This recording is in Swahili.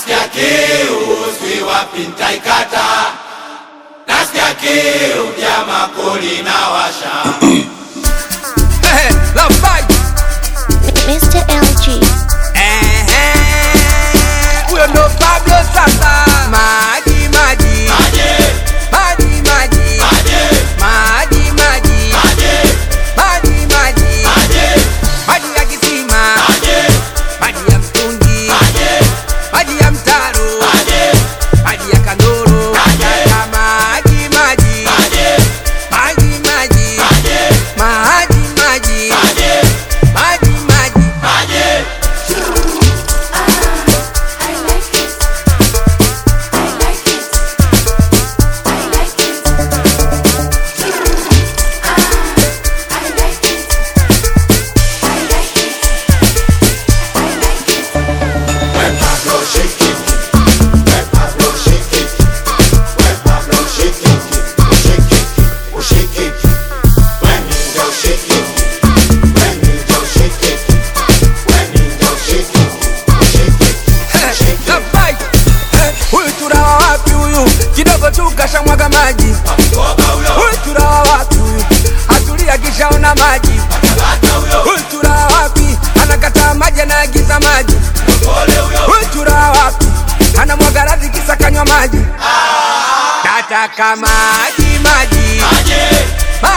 Nasikia kiu sijui wapi nitaikata. Nasikia kiu jama koli na washa. Eh, Love fight. Mr. LG. Eh, eh. Huyo ndo Pablo sasa. Maji maji. Maji, Maji maji. maji, Maji maji. maji, Maji maji. maji, Maji ya kisima. maji, Maji ya mtungi. maji, Maji ya mtaro. maji, Maji ya kandoro. Maji. Kaka maji maji. maji, Maji maji. maji, Maji maji. maji, Maji maji. maji. When Pablo shake it, when Pablo shake it, when Pablo shake it, oh shake it, oh shake it. When you go shake it, when you go shake it, when you go shake it, oh shake it, shake it. Na fight. Eh, Huyu turawa wapi huyu? Kidogo tu kashamwaga maji. Koga huyo, Huyu turawa wapi huyu? Atulia kishaona maji. kata huyo, Huyu turawa wapi? Anakataa maji anaagiza maji. pole huyo. Huyu turawa wapi? Anamwaga radhi kisa kanywa maji. Nataka maji maji. Maji, Maji